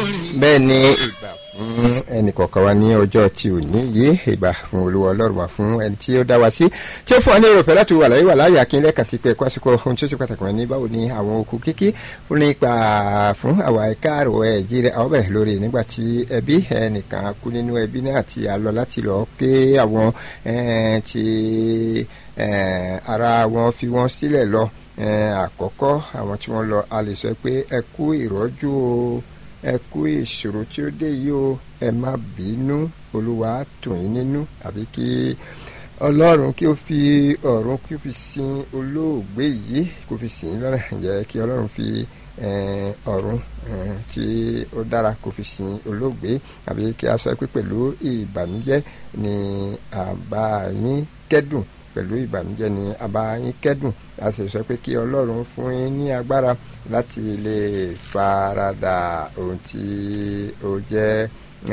bẹ́ẹ̀ ni ìgbà fún ẹnìkọ̀ọ̀kan wa ní ọjọ́ tí ò ní yé ìgbà fún olúwa ọlọ́run wa fún ẹni tí ó dá wa sí tí ó fún wa ní èròfẹ́ láti wà láyé wà láyé akínlẹ̀ kà sí pé ẹ̀kọ́ àsìkò ohun tí ó ṣe pàtàkì wọn ní báwo ni àwọn okùn kíkí ó ní ipa fún àwa ẹ̀ka àrò ẹ̀jí rẹ̀ àwọn bẹ̀rẹ̀ lórí nígbà tí ẹbí ẹnìkan kú nínú ẹbí náà tí a lọ láti lọ ké àwọn tí ara wọn fi wọn sílẹ̀ lọ àkọ́kọ́ àwọn tí wọ́n lọ a lè sọ pé ẹ kú ìrọ́jú o ẹ kú ìṣòro tí ó dé yìí o ẹ má bínú olúwa tù yín nínú àbí kí ọlọ́run kí ó fi ọ̀run kí ó fi sin olóògbé yìí kó fi sìn ín lọ́nà ǹjẹ́ kí ọlọ́run fi ọ̀run tí ó dára kó fi sin olóògbé àbí kí a sọ pé pẹ̀lú ìbànújẹ́ ni àbá yín kẹ́dùn pẹ̀lú ìbànújẹ́ ni àbá yín kẹ́dùn a sì sọ pé kí ọlọ́run fún yín ní agbára láti lè farada ohun tí ó jẹ́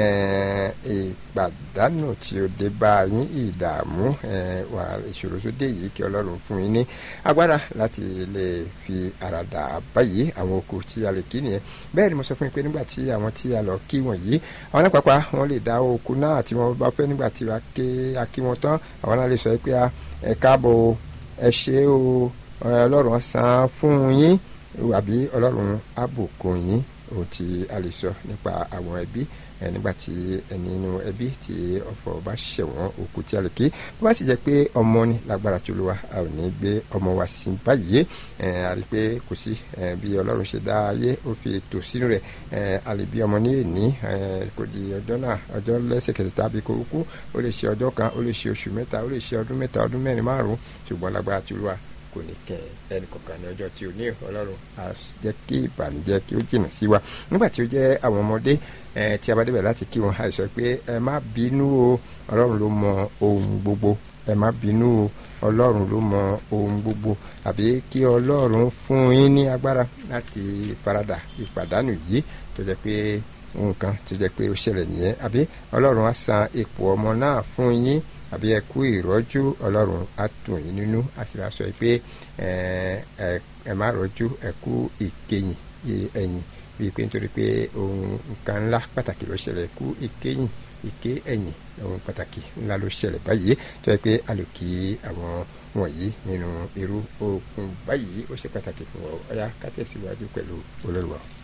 ìpàdánù tí ó dé bá yín ìdààmú wà ìṣòro tó dé yìí kí ọlọ́run fún yín ní agbára láti lè fi àràdà báyìí àwọn oko tí a lè kí nìyẹn bẹ́ẹ̀ ni mo sọ fún yín pé nígbà tí àwọn tí a lọ kí wọ̀nyí àwọn alápapá wọn lè dá oko náà tí wọ́n bá fẹ́ nígbà tí a kí wọn tán àwọn náà lè sọ pé ẹ káàbọ̀ ẹ ṣé o ọlọ́run san fún yín àbí ọlọ́run àbùkún yín ohun tí a lè sọ nípa àwọn ẹbí nígbà tí ẹni inú ẹbí tí ọ̀fọ̀ bá ṣẹ̀wọ̀n òkú tí a lè kí bó bá sì jẹ́ pé ọmọ ní lágbára tí olúwa a ò ní gbé ọmọ wa sí báyìí a rí i pé kò sí bí ọlọ́run ṣe dá ayé ó fi ètò sínú rẹ̀ a lè bí ọmọ ní èní kò di ọjọ́ náà ọjọ́ lẹ́sẹ̀kẹsẹ̀ tàbí kó kú ó lè ṣe ọjọ́ kan ó lè ṣe oṣù mẹ́ta ó lè ṣe ọdún mẹ́ta ọdún mẹ́rin márùn-ún ṣùgbọ́n lágbára tí olúwa kò ní kẹ ẹnì kọ̀ọ̀kan ní ọjọ́ tí o ní ọlọ́run á jẹ́ kí ìbànújẹ́ kí ó jìnnà sí wa nígbà tí ó jẹ́ àwọn ọmọdé tí a bá débẹ̀ láti kí wọn àìsàn pé ẹ má bínú o ọlọ́run ló mọ ohun gbogbo ẹ má bínú o ọlọ́run ló mọ ohun gbogbo àbí kí ọlọ́run fún yín ní agbára láti farada ìpàdánù yìí tó jẹ́ pé nǹkan tó jẹ́ pé ó ṣẹlẹ̀ nìyẹn àbí ọlọ́run á san ipò ọmọ náà fún yín àbí ẹ kú ìrọ́jú ọlọ́run á tù yín nínú a sì máa sọ pé ẹ má rọ́jú ẹ kú ìkẹyìn ẹ̀yìn bíi pé nítorí pé ohun nǹkan ńlá pàtàkì ló ṣẹlẹ̀ kú ìkẹyìn ìké ẹ̀yìn ohun pàtàkì ńlá ló ṣẹlẹ̀ báyìí tó yẹ pé a lò kí àwọn wọ̀nyí nínú irú okun báyìí ó ṣe pàtàkì fún ọ ọ̀yá ká tẹ̀síwájú pẹ̀lú olórí wa.